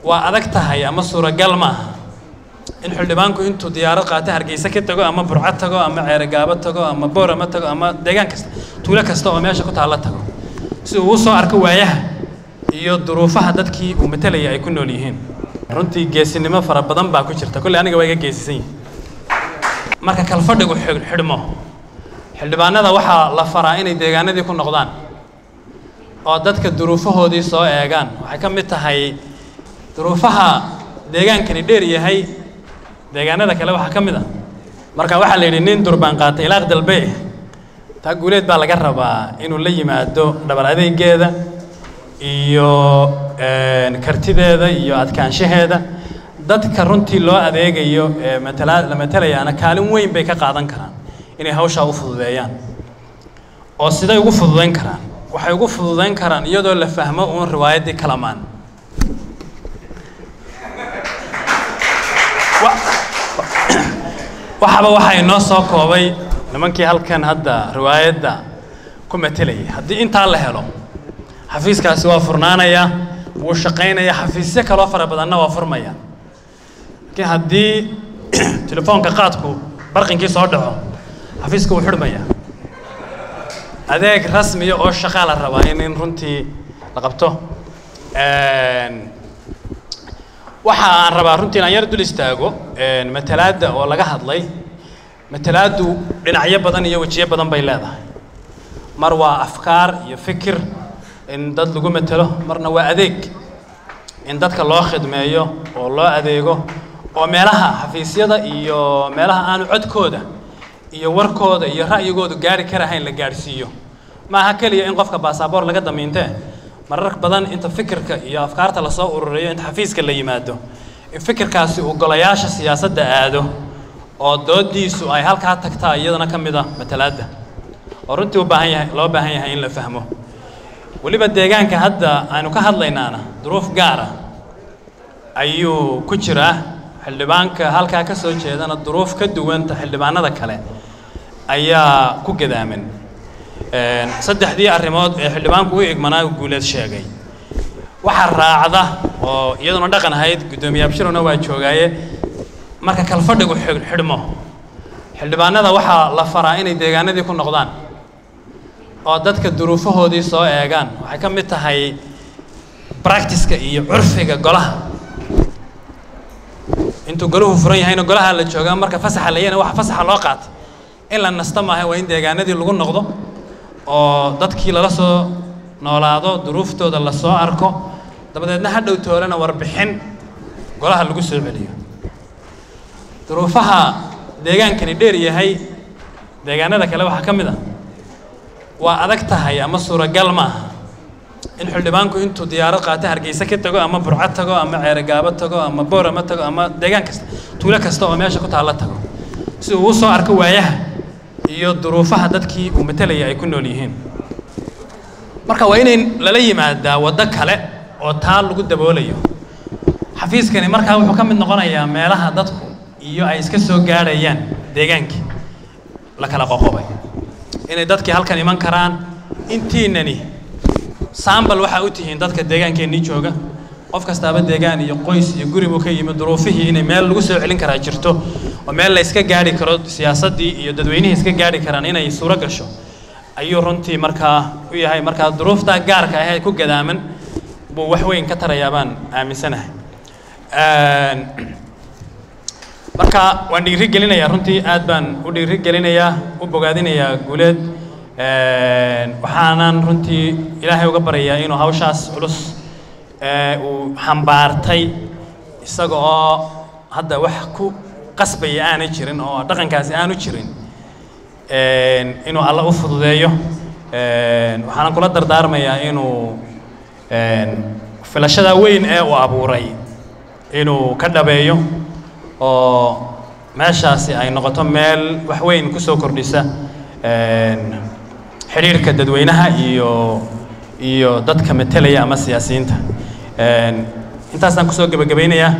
waa adag tahay ama suuragal maaha in xildhibaanku intuu diyaarad qaata hargeysa ka tago ama burco tago ama ceerogaabo tago ama boorama tago ama deegaan kasta tuulo kasta oo meesha ku taalla tago si uu u soo arko waayaha iyo duruufaha dadkii uu matelaya ay ku nool yihiin runtii geesinimo fara badan baa ku jirta kolley aniga waa iga geesisan yihin marka kalfadhigu xidhmo xildhibaanada waxaa la faraa inay deegaanadii ku noqdaan oo dadka duruufahoodii soo eegaan waxay ka mid tahay duruufaha deegaankani dheer yahay deegaanada kale waxaa ka mid a marka waxaa la yidhi nin durbaan qaatay ilaaq dalbe taa guuleed baa laga rabaa inuu la yimaado dhabar adeegeeda iyo kartideeda iyo adkaanshaheeda dadka runtii loo adeegayo ee matala la matelayaana kaalin weyn bay ka qaadan karaan inay hawshaa u fududeeyaan oo siday ugu fududayn karaan waxay ugu fududayn karaan iyadoo la fahmo uun riwaayaddii kalamaan waxaba waxaa inoo soo koobay nimankii halkan hadda riwaayadda ku matelayay haddii intaa la helo xafiiskaasi waa furnaanaya wuu shaqaynaya xafiisyo kaloo fara badanna waa furmaya laakiin haddii telefoonka qaadku barqinkii soo dhaco xafiiska wuu xidhmaya adeeg rasmiya oo shaqaa la rabaa in in runtii la qabto waxa aan rabaa runtii inaan yar dul istaago matalaadda oo laga hadlay matalaaddu dhinacyo badan iyo wejiyo badan bay leedahay mar waa afkaar iyo fikir in dad lagu matelo marna waa adeeg in dadka loo khidmeeyo oo loo adeego oo meelaha xafiisyada iyo meelaha aanu codkooda iyo warkooda iyo ra'yigoodu gaari karahayn la gaadhsiiyo maaha keliya in qofka baasaboor laga damiintee marar badan inta fikirka iyo afkaarta lasoo ururiyo inta xafiiska la yimaado in fikirkaasi uu golayaasha siyaasadda aado oo doodiisu ay halkaa tagtaa iyadana ka mid ah matalaadda oo runtii u baahan yahay loo baahan yahay in la fahmo weliba deegaanka hadda aynu ka hadlaynaana duruuf gaara ayuu ku jiraa xildhibaanka halkaa ka soo jeedana duruuf ka duwanta xildhibaanada kale ayaa ku gadaaman saddexdii arrimood ee xildhibaanku u igmanaa guuleed sheegay waxaa raacda oo iyaduna dhaqan ahayd guddoomiye abshirowna waa joogaaye marka kalfadhigu xidhmo xildhibaanada waxaa la faraa inay deegaanadii ku noqdaan oo dadka duruufahoodii soo eegaan waxay ka mid tahay bractiska iyo curfiga golaha intuu golahu furan yahayna golaha la joogaa marka fasaxa layana waxa fasaxa loo qaatay in la nasta maaha waa in deegaanadii lagu noqdo oo dadkii lala soo noolaado duruuftooda la soo arko dabadeedna ha dhow toolana warbixin golaha lagu soo celiyo duruufaha deegaankani dheer yahay deegaanada kale waxaa ka mid a waa adag tahay ama suuragal maaha in xildhibaanku intuu diyaarad qaata hargeysa ka tago ama burco tago ama ceerogaabo tago ama boorama tago ama deegaan kasta tuulo kasta oo meesha ku taalla tago si uu u soo arko waayaha iyo duruufaha dadkii uu matelaya ay ku nool yihiin marka waa inay lala yimaadaa waddo kale oo taa lagu daboolayo xafiiskani markaa wuxuu ka mid noqonayaa meelaha dadku iyo ay iska soo gaadhayaan deegaankii la kala qoqobay inay dadkii halkan iman karaan intiinani saambal waxaa u tihiin dadka deegaankeenii jooga qof kastaaba deegaan iyo qoys iyo guri buu ka yimid duruufihii inay meel lagu soo celin karaa jirto oo meel la iska gaadhi karo siyaasaddii iyo dadweynihii iska gaadhi karaan inay suuro gasho ayuu runtii markaa u yahay markaa duruuftaa gaarka ahee ku gadaaman buu wax weyn ka tarayaa baan aaminsanahay marka waan dhiiri gelinayaa runtii aad baan u dhiiri gelinayaa u bogaadinayaa guuleed waxaanan runtii ilaahay uga baryayaa inuu hawshaas culus uu xambaartay isaga oo hadda wax ku qasbaya aanay jirin oo dhaqankaasi aanu jirin inuu alla u fududeeyo waxaanan kula dardaarmayaa inuu filashada weyn ee uu abuuray inuu ka dhabeeyo oo meeshaasi ay noqoto meel wax weyn ku soo kordhisa xidhiirka dadweynaha iyo iyo dadka metelaya ama siyaasiyiinta intaasaan kusoo gebagabaynayaa